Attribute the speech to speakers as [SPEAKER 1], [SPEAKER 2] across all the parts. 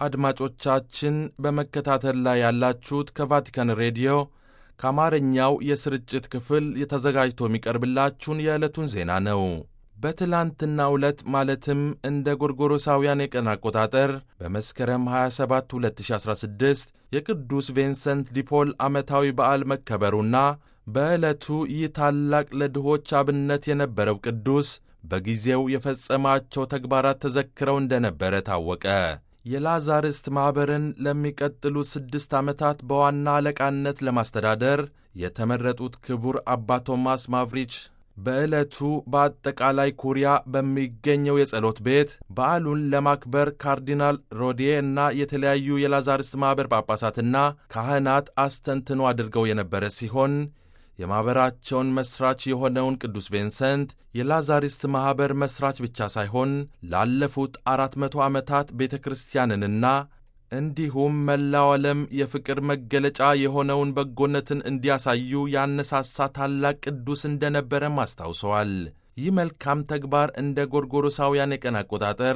[SPEAKER 1] አድማጮቻችን በመከታተል ላይ ያላችሁት ከቫቲካን ሬዲዮ ከአማርኛው የስርጭት ክፍል የተዘጋጅቶ የሚቀርብላችሁን የዕለቱን ዜና ነው። በትላንትናው ዕለት ማለትም እንደ ጎርጎሮሳውያን የቀን አቆጣጠር በመስከረም 27 2016 የቅዱስ ቪንሰንት ዲፖል ዓመታዊ በዓል መከበሩና በዕለቱ ይህ ታላቅ ለድሆች አብነት የነበረው ቅዱስ በጊዜው የፈጸማቸው ተግባራት ተዘክረው እንደነበረ ታወቀ። የላዛርስት ማኅበርን ለሚቀጥሉት ስድስት ዓመታት በዋና አለቃነት ለማስተዳደር የተመረጡት ክቡር አባ ቶማስ ማቭሪች በዕለቱ በአጠቃላይ ኩሪያ በሚገኘው የጸሎት ቤት በዓሉን ለማክበር ካርዲናል ሮዲዬ እና የተለያዩ የላዛርስት ማኅበር ጳጳሳትና ካህናት አስተንትኖ አድርገው የነበረ ሲሆን የማኅበራቸውን መሥራች የሆነውን ቅዱስ ቪንሰንት የላዛሪስት ማኅበር መሥራች ብቻ ሳይሆን ላለፉት አራት መቶ ዓመታት ቤተ ክርስቲያንንና እንዲሁም መላው ዓለም የፍቅር መገለጫ የሆነውን በጎነትን እንዲያሳዩ ያነሳሳ ታላቅ ቅዱስ እንደነበረም አስታውሰዋል። ይህ መልካም ተግባር እንደ ጎርጎሮሳውያን የቀን አቆጣጠር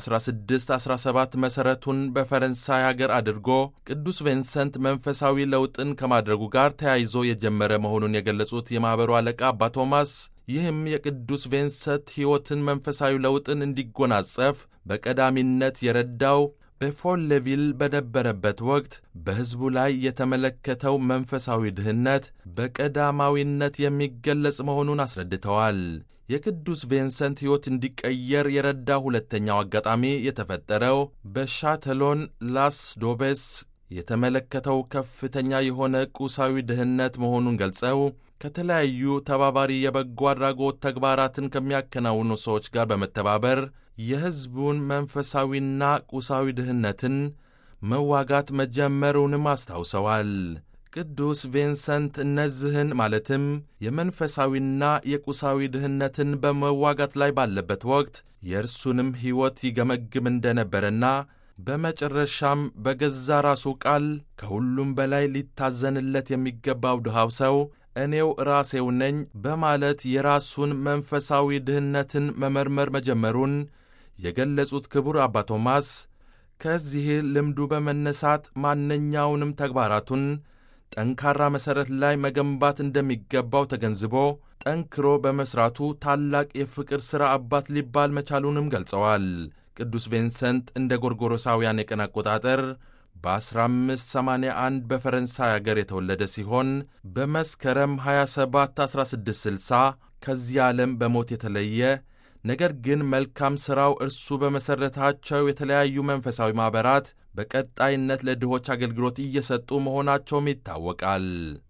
[SPEAKER 1] በ1617 መሠረቱን በፈረንሳይ አገር አድርጎ ቅዱስ ቪንሰንት መንፈሳዊ ለውጥን ከማድረጉ ጋር ተያይዞ የጀመረ መሆኑን የገለጹት የማኅበሩ አለቃ አባ ቶማስ ይህም የቅዱስ ቪንሰንት ሕይወትን መንፈሳዊ ለውጥን እንዲጎናጸፍ በቀዳሚነት የረዳው በፎሌቪል በነበረበት ወቅት በሕዝቡ ላይ የተመለከተው መንፈሳዊ ድህነት በቀዳማዊነት የሚገለጽ መሆኑን አስረድተዋል። የቅዱስ ቪንሰንት ሕይወት እንዲቀየር የረዳ ሁለተኛው አጋጣሚ የተፈጠረው በሻተሎን ላስ ዶቤስ የተመለከተው ከፍተኛ የሆነ ቁሳዊ ድህነት መሆኑን ገልጸው ከተለያዩ ተባባሪ የበጎ አድራጎት ተግባራትን ከሚያከናውኑ ሰዎች ጋር በመተባበር የሕዝቡን መንፈሳዊና ቁሳዊ ድህነትን መዋጋት መጀመሩንም አስታውሰዋል። ቅዱስ ቪንሰንት እነዚህን ማለትም የመንፈሳዊና የቁሳዊ ድህነትን በመዋጋት ላይ ባለበት ወቅት የእርሱንም ሕይወት ይገመግም እንደነበረና በመጨረሻም በገዛ ራሱ ቃል ከሁሉም በላይ ሊታዘንለት የሚገባው ድሃው ሰው እኔው ራሴው ነኝ በማለት የራሱን መንፈሳዊ ድህነትን መመርመር መጀመሩን የገለጹት ክቡር አባ ቶማስ ከዚህ ልምዱ በመነሳት ማንኛውንም ተግባራቱን ጠንካራ መሠረት ላይ መገንባት እንደሚገባው ተገንዝቦ ጠንክሮ በመሥራቱ ታላቅ የፍቅር ሥራ አባት ሊባል መቻሉንም ገልጸዋል። ቅዱስ ቪንሰንት እንደ ጎርጎሮሳውያን የቀን አቆጣጠር በ1581 በፈረንሳይ አገር የተወለደ ሲሆን በመስከረም 27 1660 ከዚህ ዓለም በሞት የተለየ ነገር ግን መልካም ሥራው እርሱ በመሠረታቸው የተለያዩ መንፈሳዊ ማኅበራት በቀጣይነት ለድሆች አገልግሎት እየሰጡ መሆናቸውም ይታወቃል።